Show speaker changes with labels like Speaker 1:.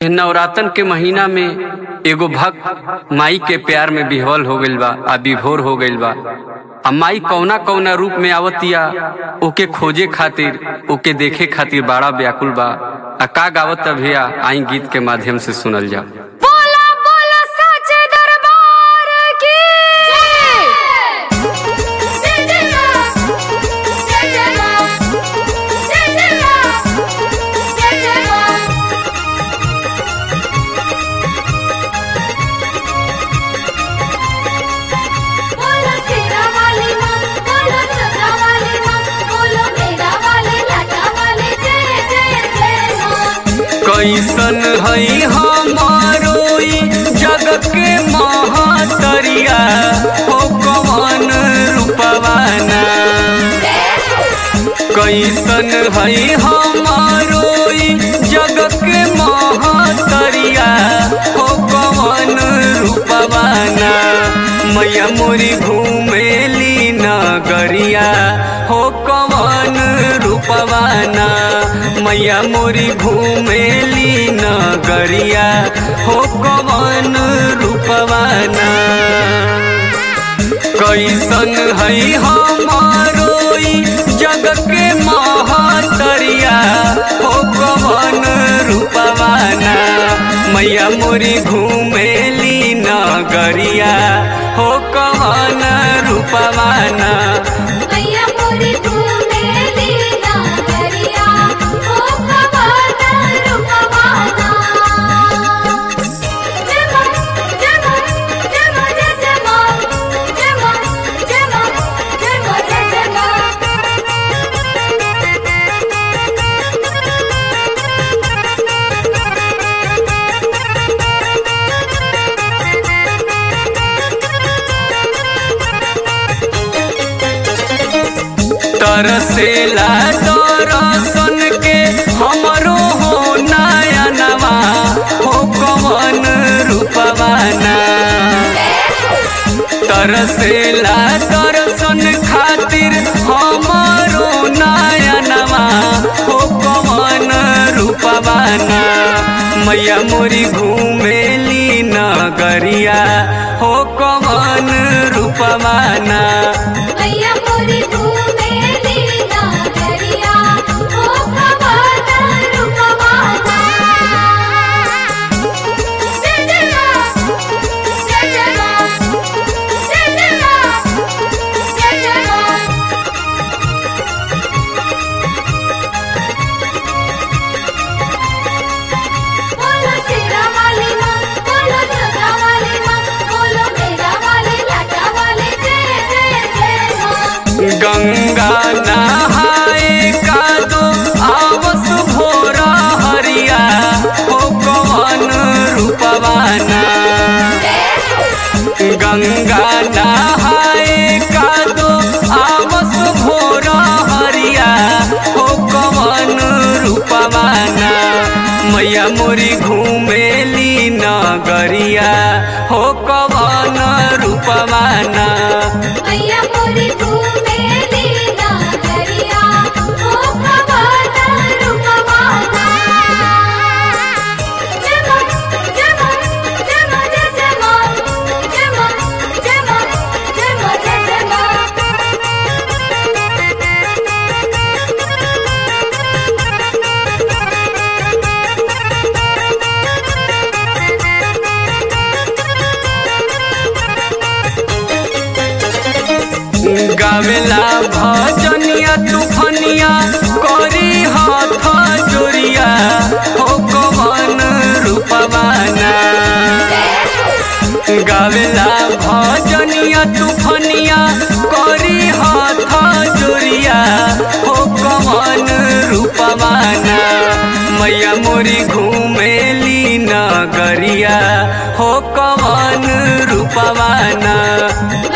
Speaker 1: नवरातन के महीना में एगो भक्त माई के प्यार में बिहवल हो गइल बा आ विभोर हो गइल बा आ माई कौना कौना रूप में आवतिया ओके खोजे खातिर ओके देखे खातिर बड़ा व्याकुल बा आ का गावत भैया आई गीत के माध्यम से सुनल जा
Speaker 2: बोला बोला साचे दरबार की जय जय मां जय जय मां जय जय मां जय जय मां बोलो शेरा वाली मां बोलो चंद्रा वाली मां बोलो मेरा वाली लाटा वाली जय जय जय मां
Speaker 1: कैसन हई हमारो ई जग के महातरिया हो कवन रूपवाना कैसन हई हमारो ई जग के महातरिया हो कवन रूपवाना मैया मोरी घूमेली नगरिया हो कवन रूपवाना मैया मोरी घूमेली नगरिया हो कवन रूपवाना कैसन हई हमारो ई जग के महातरिया हो कवन रूपवाना मैया मोरी घूमेली नगरिया हो कवन रूपवाना
Speaker 2: मैया मोरी घूमेली नागरिया ओ भवाना रूपवाना जय मां जय मां जय मां जय जय मां जय मां जय मां जय मां जय जय मां
Speaker 1: तरसेला दरसन के हमरो हो नयनवा हो कवन रूपवाना तरसेला दर्शन खातिर हमारो नयनवा हो कवन रूपवाना मैया मोरी घूमेली नगरिया हो कवन रूपवाना
Speaker 2: मैया मोरी घूमेली नागरिया ओ भवाना रूपवाना जय जय मां जय जय मां जय जय मां जय जय मां बोलो शेरा वाली मां बोलो चंद्रा वाली मां बोलो मेरा वाली लाटा वाली जय जय जय मां
Speaker 1: गंगा नहाए का दो आवस भोरा हरिया हो कवन रूपवाना गंगा नहाए का दो आवस भोरा हरिया हो कवन रूपवाना मैया मोरी घूमेली नगरिया हो कवन रूपवाना
Speaker 2: मैया मोरी घूमेली नागरिया ओ भवाना रूपवाना जय मां जय मां जय मां जय जय मां जय मां जय मां जय मां जय जय मां
Speaker 1: गावेला भजनिया तूफनिया करी हाथ जोरिया हो कवन रूपवाना गावेला भजनिया तूफनिया करी हाथ जोरिया हो कवन रूपवाना मैया मोरी घूमेली नगरिया हो कवन रूपवाना